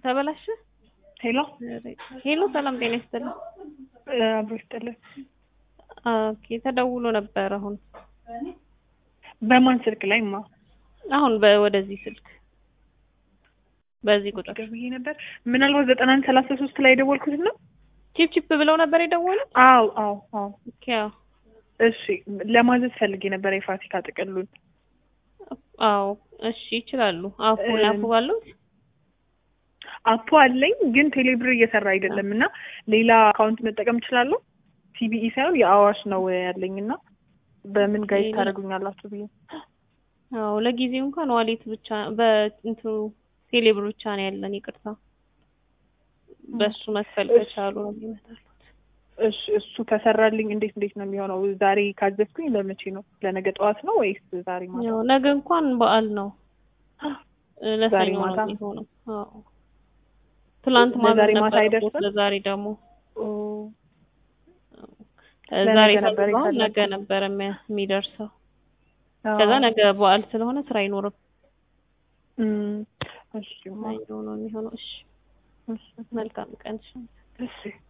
ተበላሸ። ሄሎ ሄሎ፣ ሰላም ጤና ይስጥልኝ። አብሮ ይስጥልን። ኦኬ፣ ተደውሎ ነበር አሁን በማን ስልክ ላይ ማ አሁን በ- ወደዚህ ስልክ በዚህ ቁጥር ደውዬ ነበር። ምናልባት ዘጠና አንድ ሰላሳ ሶስት ላይ የደወልኩት ነው። ቺፕ ቺፕ ብለው ነበር የደወሉት። አዎ አዎ አዎ። ኦኬ፣ አዎ እሺ ለማዘዝ ፈልጌ ነበር የፋሲካ ጥቅሉን። አዎ፣ እሺ ይችላሉ። አፑ አፑ አሉት። አፖ አለኝ ግን ቴሌብር እየሰራ አይደለም እና ሌላ አካውንት መጠቀም እችላለሁ። ሲቢኢ ሳይሆን የአዋሽ ነው ያለኝ እና በምን ጋይድ ሌላ- ታደርጉኛላችሁ ብዬ አዎ፣ ለጊዜው እንኳን ዋሌት ብቻ በእንትኑ ቴሌብር ብቻ ነው ያለን። ይቅርታ፣ በሱ መክፈል ከቻሉ ነው የሚመጣሉት። እሺ እሱ ከሰራልኝ እንዴት እንዴት ነው የሚሆነው? ዛሬ ካዘዝኩኝ ለመቼ ነው? ለነገ ጠዋት ነው ወይስ ዛሬ ማታ? ያው ነገ እንኳን በዓል ነው እ ለሰኞ ዛሬ ነው ማታ? የሚሆነው። አዎ ትላንት ለዛሬ ማታ ማታ ነበር አይደርስም? ለዛሬ ደግሞ ኦ፣ እ ለነገ ዛሬ ነበር ታዝዟል፣ የፈለኩት። ነገ ነበር የሚያ- የሚደርሰው። አዎ። ከዛ ነገ በዓል ስለሆነ ስራ አይኖርም። እም፣ እሺ ማ- ሰኞ ነው የሚሆነው። እሺ እሺ መልካም ቀን። እሺ። እሺ